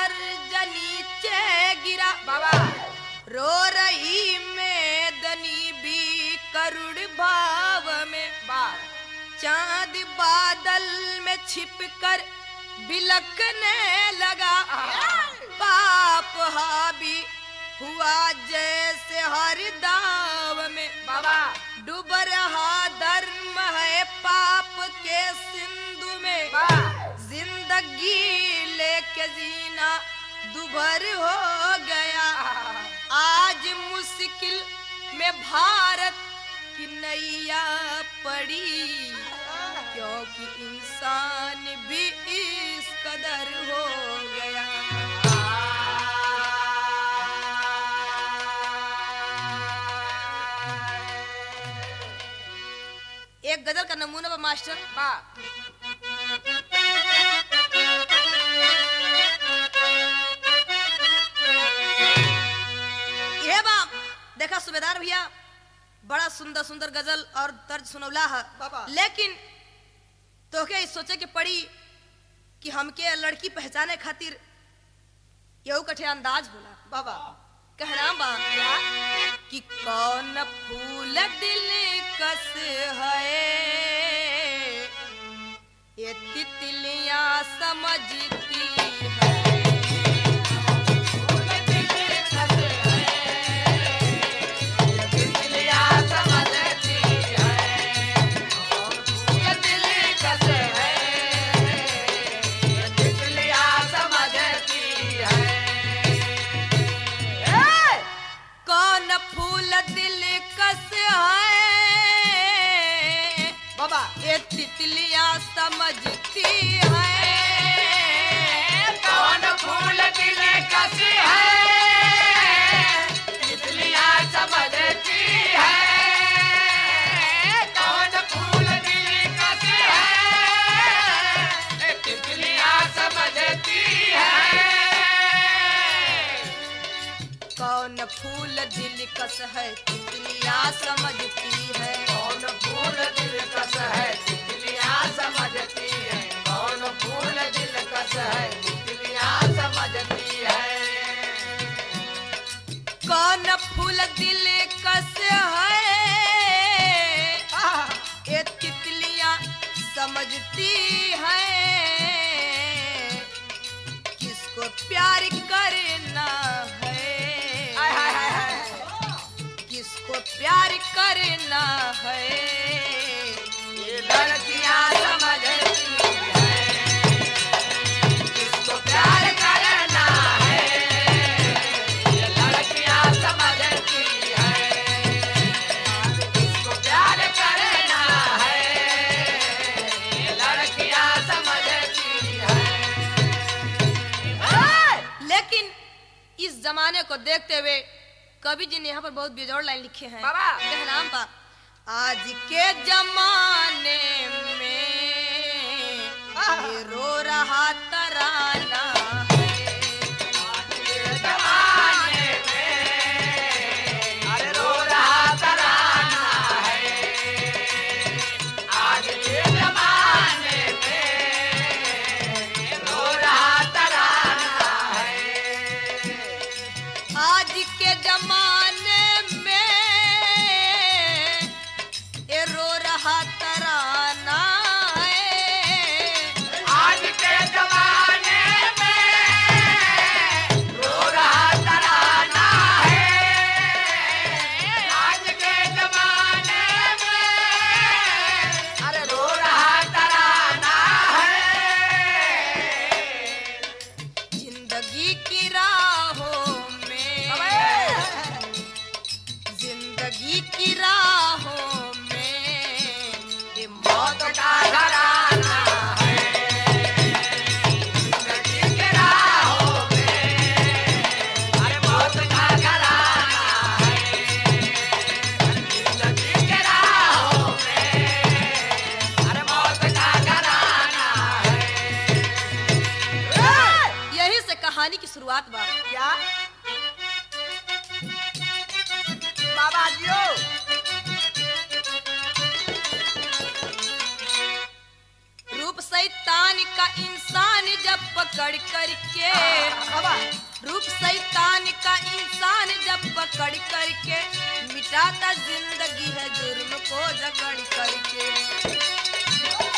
कर्ज नीचे गिरा बाबा रो रही मेदनी भी करुण भाव में बा चांद बादल में छिप कर बिलकने लगा पाप हावी हुआ जैसे हर दाव में बाबा डूब रहा धर्म है पाप के सिंधु में बा जिंदगी लेके जीना दुभर हो गया आज मुश्किल में भारत की नैया पड़ी क्योंकि इंसान भी इस कदर हो गया एक गजल का नमूना बा मास्टर बा ये बा देखा सूबेदार भैया बड़ा सुंदर सुंदर गजल और तर्ज सुनौला है बाबा। लेकिन तोके ई सोचे के पड़ी कि हमके लड़की पहचाने खातिर यहू कठे अंदाज होला बाबा कहना बा कि कौन फूल दिल कस है ये तितलियां समझती है कौन फूल दिल कस है बाबा ये तितलियां समझती है कौन फूल दिल कस है तितलियां समझती है कौन फूल दिल कस है तितलियां समझती है कौन फूल दिल कस है तितलियां समझती है कौन फूल दिल कस है तितलियां समझती है कौन फूल दिल कस है तितलियां समझती है कौन फूल दिल कस है ये तितलियां समझती है किसको प्यार करना है हाय हाय हाय हाय किसको प्यार करना है ये लड़कियां समझती है किसको प्यार करना है ये लड़कियां समझती है किसको प्यार करना है ये लड़कियां समझती है लेकिन इस जमाने को देखते हुए कवि जी ने यहाँ पर बहुत बेजोड़ लाइन लिखे हैं बाबा। कहनाम बा आज के जमाने में ये रो रहा तराना है जमाने में अरे रो रहा तराना है आज के जमाने में रो रहा तराना है आज के जमाने में ये रो रहा तराना है आज के जमाने में रो रहा तराना है आज के जमाने में अरे रो रहा तराना है जिंदगी की राहों में जिंदगी की राहों में ये मौत का घराना है जिंदगी के राहों में अरे मौत का घराना है जिंदगी के राहों में अरे मौत का घराना है यही से कहानी की शुरुआत बा क्या बाबा जियो रूप शैतान का इंसान इंसान जब पकड़ करके बाबा रूप शैतान का इंसान जब पकड़ करके मिटाता जिंदगी है जुर्म को जकड़ करके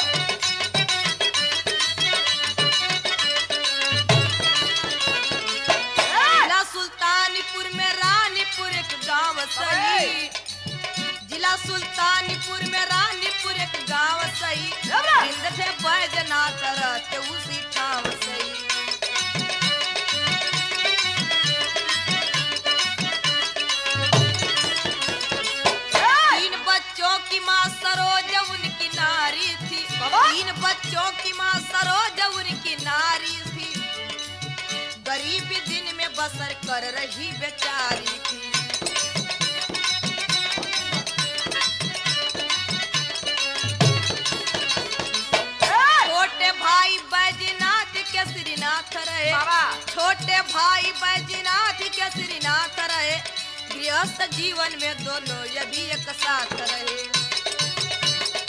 जिला सुल्तानपुर में रानीपुर एक गांव सही जिला सुल्तानपुर में रानीपुर एक गांव सही जिंद थे बैजनाथ रहते उसी ठाव सही तीन बच्चों की माँ सरोज उनकी नारी थी बाबा। तीन बच्चों की माँ सरोज उनकी नारी थी गरीबी दिन में बसर कर रही बेचारी थी छोटे भाई बैजनाथ के श्रीनाथ रहे बाबा छोटे भाई बैजनाथ के श्रीनाथ रहे गृहस्थ जीवन में दोनों ये भी एक साथ रहे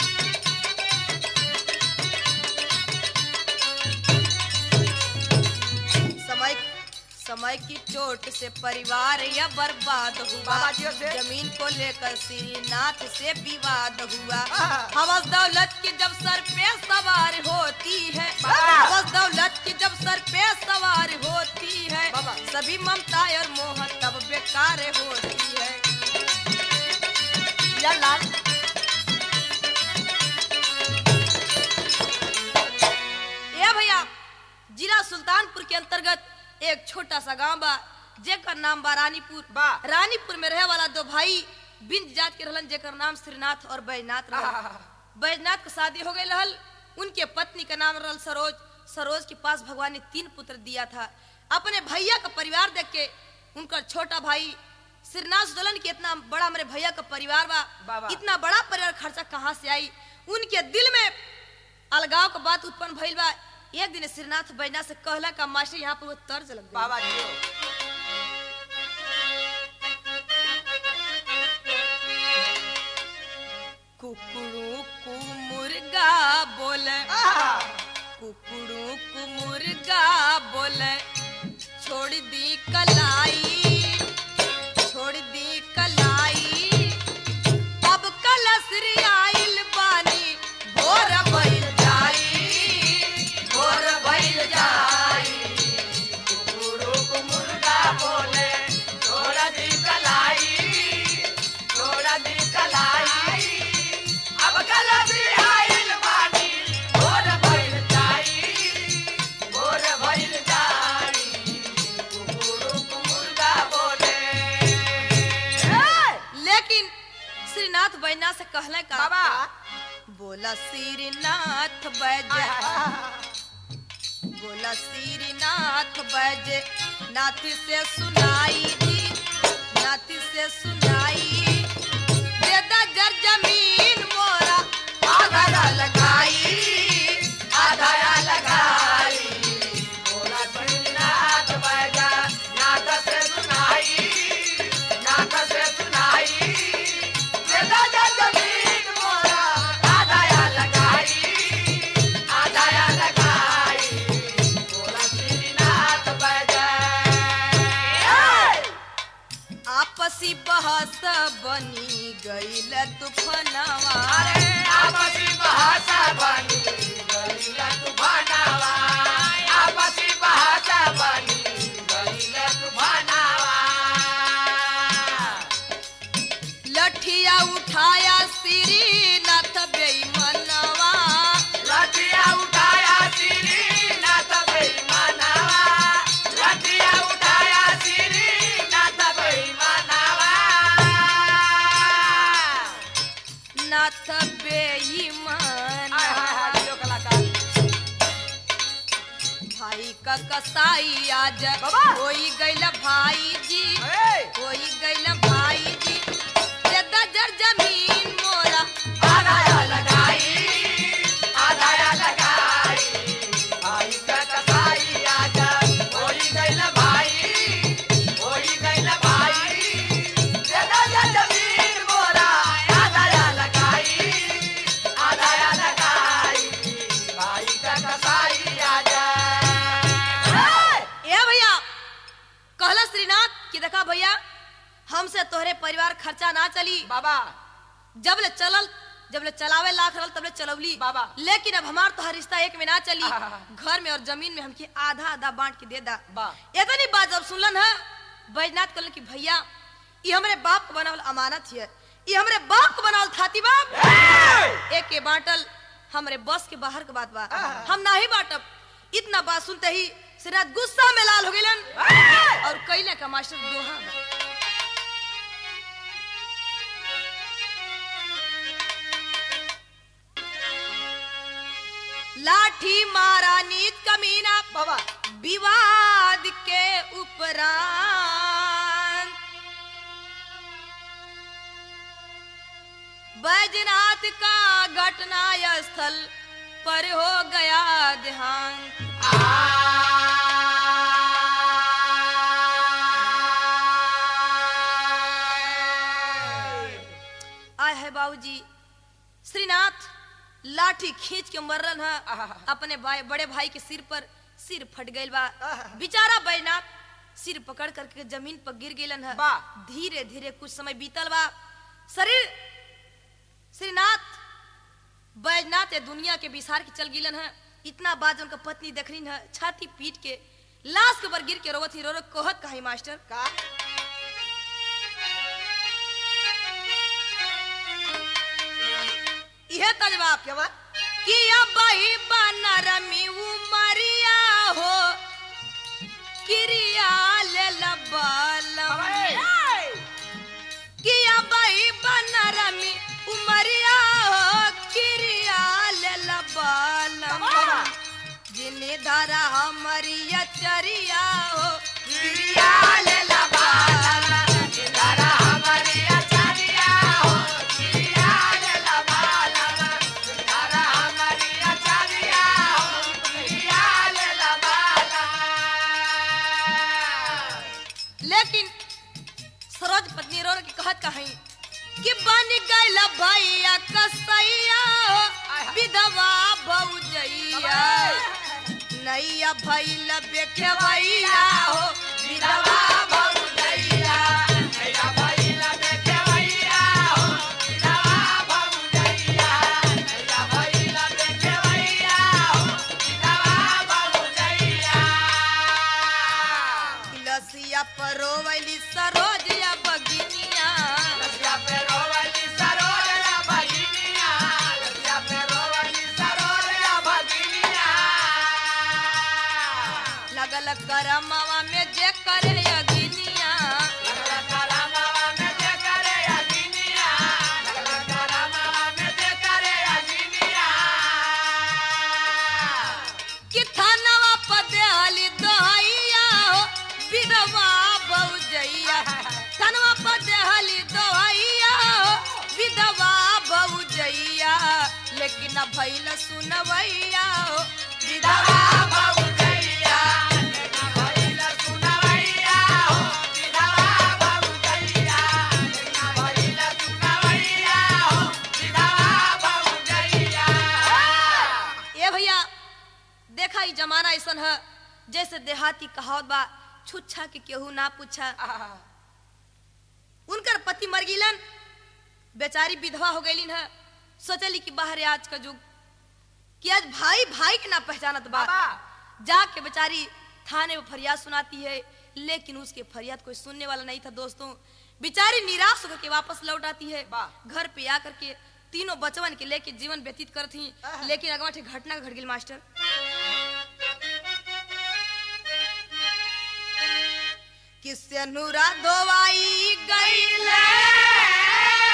समय समय की चोट से परिवार यह बर्बाद हुआ बाबा जी से? जमीन को लेकर श्रीनाथ से विवाद हुआ आहा। हवस दौलत की जब सर पे सवार होती है बाबा। हवस दौलत की जब सर पे सवार होती है बाबा। सभी ममता और मोह तब बेकार होती है या लाल ए भैया जिला सुल्तानपुर के अंतर्गत एक छोटा सा गांव बा जेकर नाम बा रानीपुर बा। रानीपुर में रहे वाला दो भाई बिंद जात के रहलन जेकर नाम श्रीनाथ और बैजनाथ रहल आहा। बैजनाथ के शादी हो गई रहल उनके पत्नी का नाम रहल सरोज सरोज के पास भगवान ने तीन पुत्र दिया था अपने भैया का परिवार देख के उनका छोटा भाई श्रीनाथ सोचलन कि इतना बड़ा मेरे भैया का परिवार बा बाबा। इतना बड़ा परिवार खर्चा कहाँ से आई उनके दिल में अलगाव का बात उत्पन्न भइल बा एक दिन श्रीनाथ बैजनाथ से कहला का मास्टर यहाँ पर वो तर्ज लग गई। बाबा जी कुकड़ू कु मुर्गा बोले आहा। कुकड़ू कु मुर्गा बोले छोड़ दी कलाई छोड़ दी कलाई अब कलसरी आइल बानी भोर भइल जाई भोर भइल जाई गुरु को मुर्गा बोले छोड़ा दी कलाई छोड़ा दी कलाई अब कल भी आइल बानी भोर भइल जाई भोर भइल जाई गुरु को मुर्गा बोले लेकिन श्रीनाथ बैना से कहले का बाबा बोला श्रीनाथ बैज बोला श्रीनाथ बैज नाथ से सुनाई जी नाथ से सुनाई देदा जर जमीन मोरा आधा लगाई आधा लगाई बोला नाथ बजा नाथ से सुनाई नाथ से सुनाई बेदा जा जमीन मोरा आधा लगाई आधा लगाई बोला नाथ बजा आपसी बहस बनी गईल तूफानवा अरे आपसी भाषा बनी गलीला तूफानावा आपसी भाषा बनी गलीला तूफानावा लठिया उठाया श्रीनाथ बेईमनवा लठिया उठाया श्री नाथ बेईमानावा लठिया उठाया श्री नाथ बेईमानावा नाथ हाय बेईमान हाय हाय जो कलाकार भाई का कसाई आज बाबा। होई गईल भाई जी ए होई गईल भाई जी देदा जर जमीन मोरा आधाया लगाई आधाया लगाई भाई का कसाई आजा होई गइल भाई होई गइल भाई देदा जा जमीन मोरा आधाया लगाई आधाया लगाई भाई का कसाई आजा कहला श्रीनाथ कि देखा भैया हमसे तोहरे परिवार खर्चा ना चली बाबा जब ले चलल जब ले चलावे लाख रहल तब ले चलौली बाबा। लेकिन अब हमार तोहर रिश्ता एक में ना चली आहा। घर में और जमीन में हमके आधा आधा बांट के दे दा बा। इतनी बात जब सुनलन है बैजनाथ कहलन कि भैया ये हमरे बाप के बनावल अमानत है ये हमरे बाप के बनावल थाती बाप एक के बांटल हमरे बस के बाहर के बात बा आहा। हम ना ही बांटब इतना बात सुनते ही सिराज गुस्सा में लाल हो गइलन और कैले का मास्टर दोहा बा। लाठी मारा नीत कमीना बाबा विवाद के उपरांत बैजनाथ का घटना स्थल पर हो गया देहांत आय है बाबूजी श्रीनाथ लाठी खींच के मरलन है आहा। अपने भाई बड़े भाई के सिर पर सिर फट गइल बा आहा। बेचारा बैजनाथ सिर पकड़ करके जमीन पर गिर गेलन है बा। धीरे धीरे कुछ समय बीतल बा शरीर श्रीनाथ बैजनाथ ये दुनिया के बिसार के चल गिलन है इतना बात उनका पत्नी देखनी है छाती पीट के लाश के ऊपर गिर के रोवत ही रो रो कोहत कहा मास्टर का यह तजवाब क्या बात कि अबही बनरमी उमरिया हो क्रिया ले लबलम कि अबही बनरमी उमरिया हो क्रिया ले लबलम बाबा जिने धारा हमरिया चरिया हो प्रिया ले लबाला इधरा हमारी आचार्या हो प्रिया ले लबाला इधरा हमारी आचार्या हो प्रिया ले लबाला लेकिन सरोज पत्नी रो रो के कहत कहीं कि बन गइल भैया कसैया हो विधवा भौजैया नैया भैल बेखवैया हो विधवा भौजैया मेरा भैया देखे भैया हो मेरा भौजैया मेरा भैया देखे भैया हो मेरा भौजैया लसिया परोवली सरोजया बगिनिया लसिया पे रोवली सरोजया भगिनिया लसिया पे रोवली सरोजया भगिनिया लगल करमवा में जे करे अगिनिया लगला करामावा में जे करे अगिनिया लगला करामावा में जे करे अगिनिया कि थानवा पदेहली दोहैया हो विधवा भौजैया थानवा पदेहली दोहैया हो विधवा भौजैया लेकिन भैल सुनवैया हो विधवा भौजैया लेना भइल सुनवैया हो विधवा भौजैया लेना भइल सुनवैया हो विधवा भौजैया ए भैया देखा ई जमाना ऐसन है जैसे देहाती कहावत बा छुच्छा के केहू ना पूछा उनकर पति मर गिलन बेचारी विधवा हो गईलिन है सोचली कि बाहर आज का युग कि आज भाई भाई के ना पहचानत बा बाबा जाके बेचारी थाने में फरियाद सुनाती है लेकिन उसके फरियाद कोई सुनने वाला नहीं था दोस्तों बेचारी निराश होकर के वापस लौट आती है वाह। घर पे आकर के तीनों बचवन के लेके जीवन व्यतीत करती आहा। लेकिन अगवा ठे घटना घट गई मास्टर किससे नूरा धोवाई गई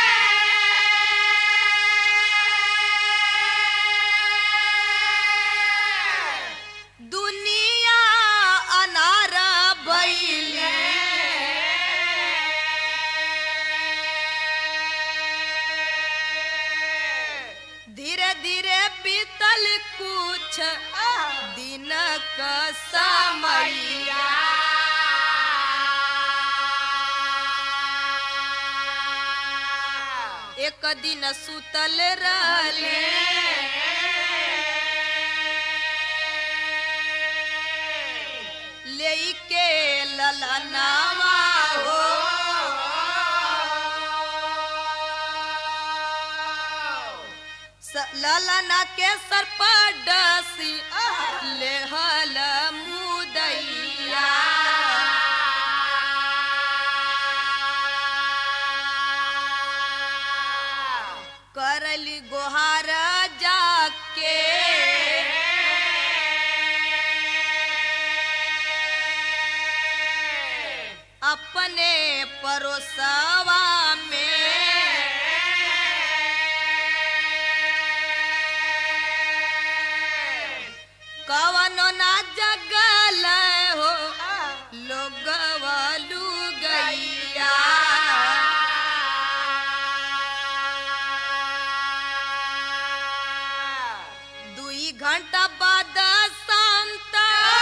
दुनिया अनार भइले धीरे धीरे बीतल कुछ दिन का समैया एक दिन सुतल रहले लेके लला ललनावा हो स- ललना के सर पर डसी लेहल मुदैया करली गोहार जाके अपने परोसवा में कवनो ना जगल हो लोगवलू गैया दुई घंटा बाद शांत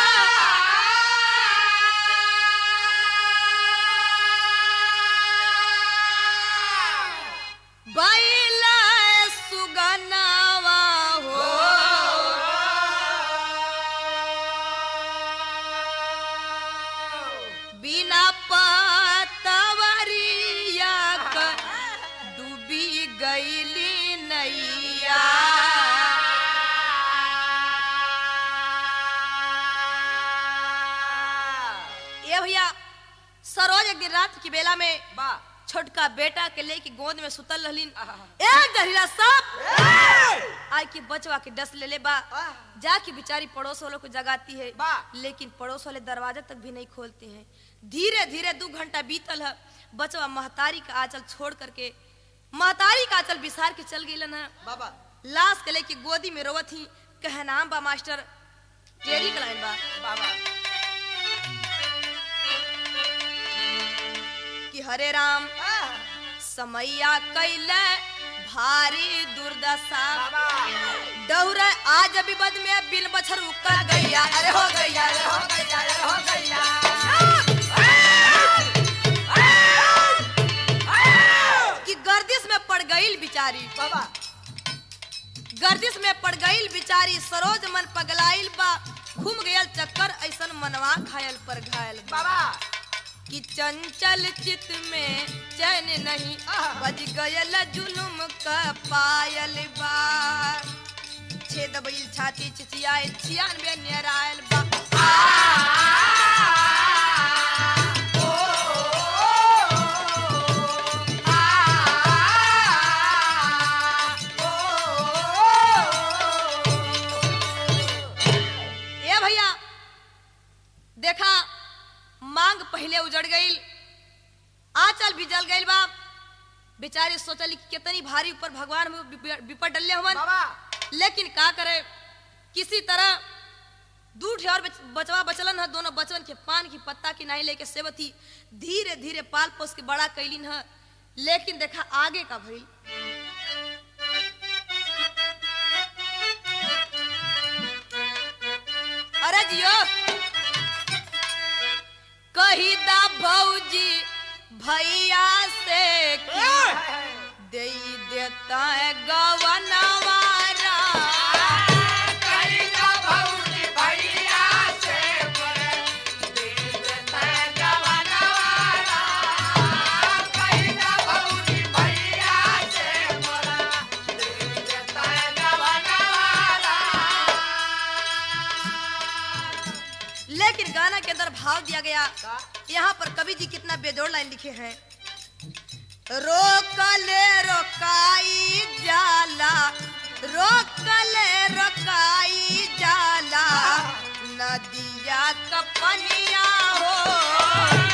बैल सुगनावा हो बिना पतवरिया क डूबी गईली नैया ये भैया सरोज एक दिन रात की बेला में बा छोटका बेटा के लेके गोद में सुतल रहलीन आहा। एक जहरीला सांप आय के बचवा के डस ले ले बा आह। जाके बेचारी पड़ोस वालों को जगाती है बा। लेकिन पड़ोस वाले दरवाजा तक भी नहीं खोलते हैं धीरे धीरे दो घंटा बीतल है बचवा महतारी का आंचल छोड़ करके महतारी का आंचल बिसार के चल गई है बाबा लाश के लेके गोदी में रोवत ही कह नाम बा मास्टर टेरी का लाइन बा बाबा कि हरे राम समैया कैल भारी दुर्दशा बाबा डौर आज अभी बद में बिन बछर उकर गैया अरे हो गैया अरे हो गैया अरे हो गैया कि गर्दिश में पड़ गईल बिचारी बाबा गर्दिश में पड़ गईल बिचारी सरोज मन पगलाइल बा घूम गयल चक्कर ऐसन मनवा घायल पर घायल बा बाबा कि चंचल चित में चैन नहीं आहा। बज गयल जुलुम का पायल बा छेद बैल छाती चिचियाए छियानवे नियरायल बा ए भैया देखा मांग पहले उजड़ गईल आंचल भी जल गईल बा बेचारे सोचली कि कितनी भारी ऊपर भगवान में विप- विपद डले हुवन बाबा लेकिन का करे किसी तरह दू ठे और बच- बचवा बचलन है दोनों बचवन के पान की पत्ता की नाई लेके सेवती धीरे धीरे पाल पोस के बड़ा कैलिन है लेकिन देखा आगे का भइल अरे जियो कही दा भौजी भैया से कि दे देता है गवनवारा लेकिन गाना के अंदर भाव दिया गया यहाँ पर कवि जी कितना बेजोड़ लाइन लिखे हैं रोकले रोकाई जाला रोकले रोकाई जाला नदिया कपनिया हो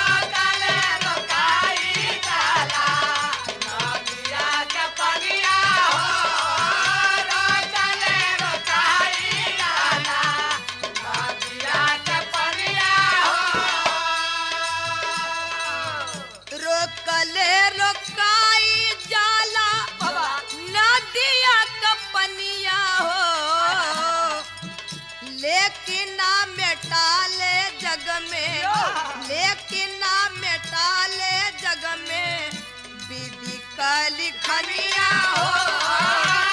रोकले रोकाई जाला नदिया कपनिया हो लेकिन ना मेटाले जग में लेकिन ना मेटाले जग में विधि का लिखनिया हो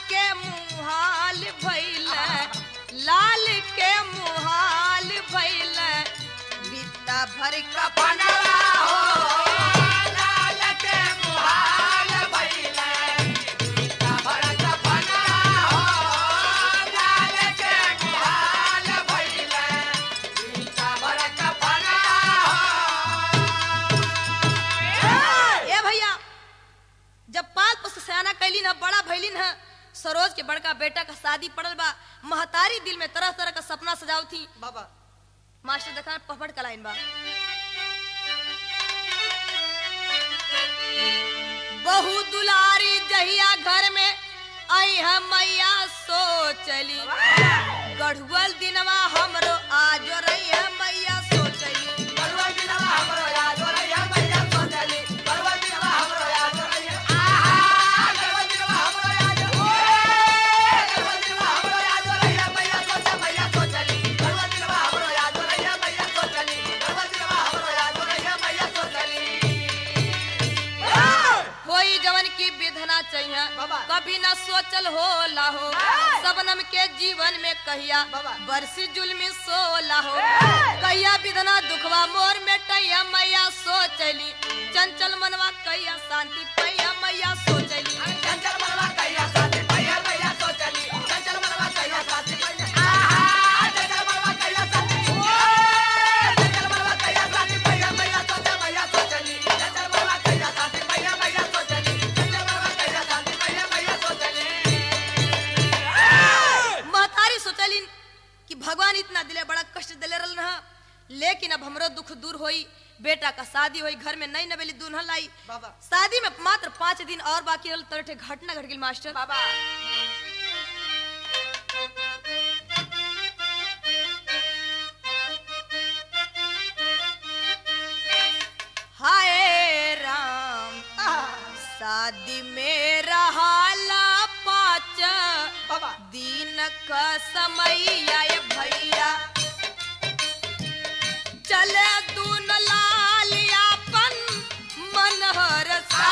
के मुहाल भइल लाल के मुहाल भइल बित्ता भर का कपनवा हो लाल के मुहाल भइले गीता भर कपनवा हो लाल के मुहाल भइले गीता भर कपनवा हो ए भैया जब पाल पुस्त सयाना कैलिन है बड़ा भैलिन है सरोज के बड़का बेटा का शादी पड़ल बा महतारी दिल में तरह तरह का सपना सजाव थी बाबा मास्टर देखा पपड़ का लाइन बा बहु दुलारी जहिया घर में आई है मैया सोचली गढ़ुअल दिनवा हमरो आज रही है मैया सोचली बलवा दिनवा हमरो याद रहिया मैया सोचली बलवा दिनवा हमरो याद रहिया आहा बलवा दिनवा हमरो याद ओए बलवा दिनवा हमरो याद रहिया मैया सोच मैया सोचली बलवा दिनवा हमरो याद रहिया मैया सोचली बलवा दिनवा हमरो याद रहिया मैया सोचली होई जवन की विधना चाहिए बाबा। कभी न सोचल हो लाहो ए! सबनम के जीवन में कहिया बाबा। बरसी जुल्मी सो लाहो ए! कहिया विधना दुखवा मोर में टैया मैया सोचली चंचल मनवा कहिया शांति पैया मैया सोचली चंचल मनवा कहिया साथी भैया मैया सोचली चंचल मनवा कहिया साथी भैया आहा चंचल मनवा कहिया साथी ओए चंचल मनवा कहिया साथी भैया मैया सोच मैया सोचली चंचल मनवा कहिया साथी भैया मैया सोचली चंचल मनवा कहिया साथी भैया मैया सोचली महतारी सोचलिन कि भगवान इतना दिले बड़ा कष्ट दिले रहल ना लेकिन अब हमरो दुख दूर होई बेटा का शादी होई घर में नई नवेली दुल्हन लाई बाबा शादी में मात्र पाँच दिन और बाकी रहल तरठे घटना घट गई मास्टर बाबा हाय राम शादी में रहाला पाँच बाबा दिन का समय आए भैया चले दून लाल अपन मनहर सा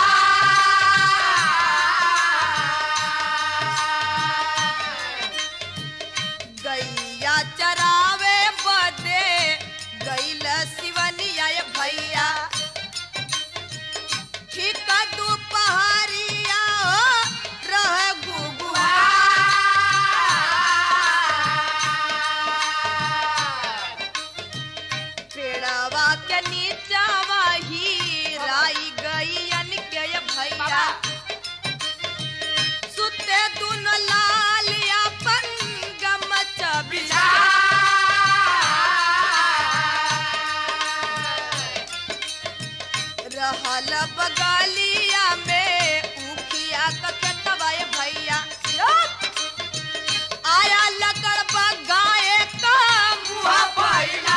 गैया चरावे बदे गैल शिवनिया ये भैया ठीक दोपहरिया हो रह गुगुआ पेड़वा के नीचावा ही राई गैयन के ये भैया सुते दुन लाल अपन गमचा बिछा रहल बगलिया में उखिया के तबाए भैया आया लकड़ बगाए का मुहा भैया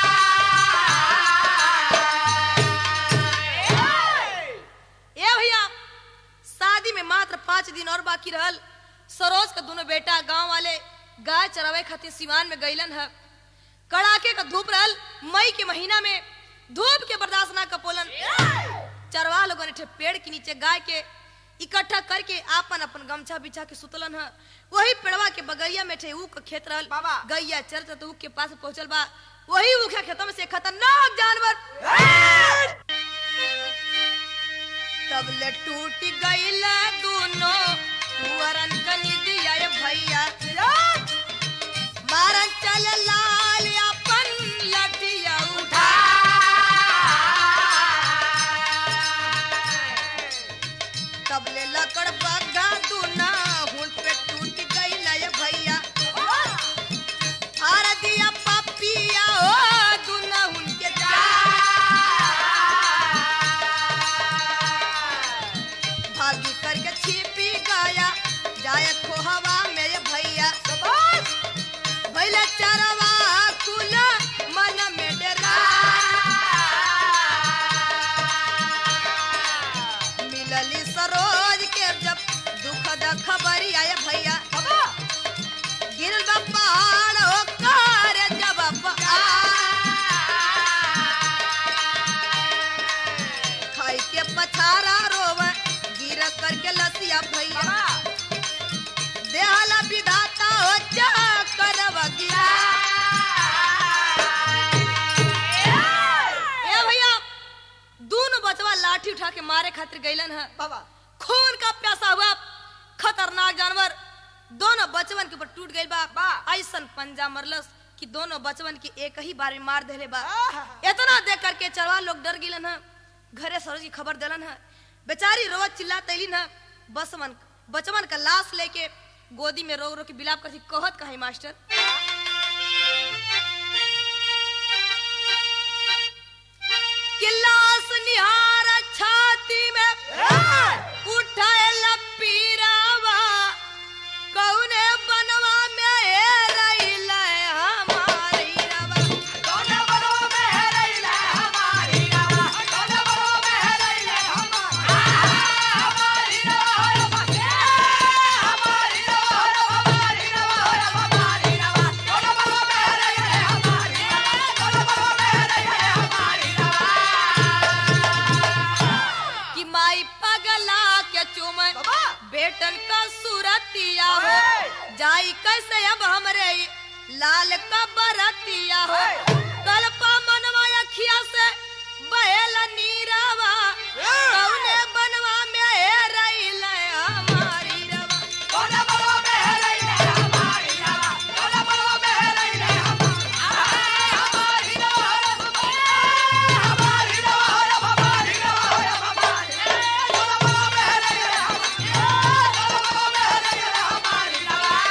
ए भैया शादी में मात्र पाँच दिन और बाकी रहल सरोज का दोनों बेटा गांव वाले गाय चरावे खातिर सिवान में गईलन है कड़ाके का धूप रहल मई के महीना में धूप के बर्दाश्त ना कपोलन चरवा लोगों ने ठे पेड़ के नीचे गाय के इकट्ठा करके आपन अपन गमछा बिछा के सुतलन है वही पेड़वा के बगैया में ठे ऊख खेत रहल बाबा। गैया चरत तो ऊख के पास पहुंचल बा वही ऊखा खेतों में से खतरनाक जानवर तब ले टूट गईल दोनों कुंवरन कनी दिया ये भैया मारन चल लाल अपन लठिया उठा तब ले लकड़ बग्गा दूना हुन पे टूट गईल ये भैया हार दिया पपिया ओ दूना हुन के जा भागी करके छिपी गया जाए खोहवा मेरे भैया भैला चरवा कुल मन में डरा मिलली सरोज के जब दुख द खबरी आए भैया गिरल बा पहाड़ ओकर जब आ खाई के पथारा रोवे गिर करके लसिया भैया के मारे खातिर गईलन है बाबा खून का प्यासा हुआ खतरनाक जानवर दोनों बचवन के ऊपर टूट गई बा बा। ऐसन पंजा मरलस कि दोनों बचवन के एक ही बार में मार देले बा आहा। इतना देख करके चरवा लोग डर गिलन है घरे सरोज की खबर दिलन है बेचारी रोवत चिल्ला तैलिन है बसवन बचवन का लाश लेके गोदी में रो रो के बिलाप करती कहत कहीं मास्टर कि लाश निहार छाती में उठाए लपीरावा कौने बनवा में ए रहिला हमारी रवा कोने बरो में है रैला हमारी रवा कोने बरो में है रैला हमारी रवा हमारी रवा हमारी रवा हमारी रवा कोने बरो में है रैला हमारी कोने बरो में है रैला हमारी रवा कि माई पगला के चुमे बाबा बेटन का सूरतिया हो ओए! जाई कैसे अब हमरे ई लाल का बरतिया हो ओए! कल्पा मनवा अखिया से बहेल नीरावा कौने बनवा में ए रहिल हमारी रवा कोने बरो में है रैला हमारी रवा कोने बरो में है रैला हमारी रवा हमारी रवा हमारी रवा हमारी कोने बरो में है रैला कोने बरो में है रैला हमारी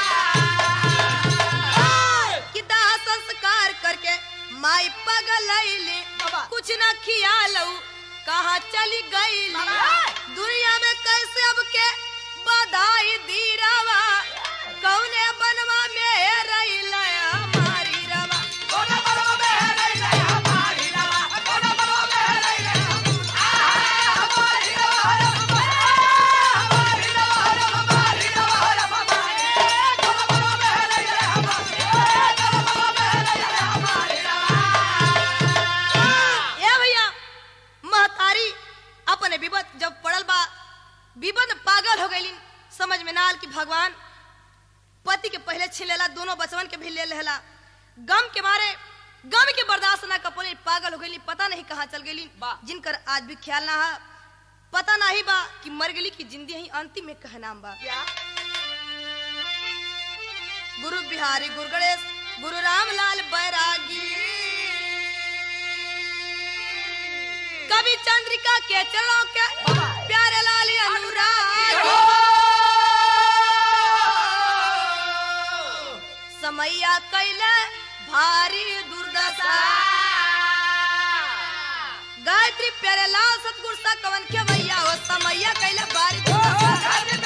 रवा कि दाह संस्कार करके माई पगलैली बाबा। कुछ न खियालऊ कहाँ चली गई बाबा। दुनिया में कैसे अब के बधाई दीरावा कौने बनवा में ए रहिल हमारी रवा कोने बरो में है रैला हमारी रवा कोने बरो में है रैला हमारी रवा हमारी रवा हमारी रवा हमारी कोने बरो में है रैला हमारी कोने बरो में है रैला हमारी रवा ए भैया महतारी अपने विपद जब पड़ल बा विपद में पागल हो गईलिन समझ में ना आल कि भगवान पति के पहले छीन लेला दोनों बचवन के भी ले लेला गम के मारे गम के बर्दाश्त ना कपोले पागल हो गई पता नहीं कहाँ चल गई बा। जिनकर आज भी ख्याल ना है पता नहीं बा कि मर गई की जिंदगी ही अंतिम में कह नाम बा क्या गुरु बिहारी गुरु गणेश गुरु रामलाल बैरागी कवि चंद्रिका के चरणों के बाबा। प्यारे लाल अनुराग समैया कैले भारी दुर्दशा गायत्री प्यारे लाल सतगुरु सा कवन के भैया हो समैया कैले भारी दुर्दशा गायत्री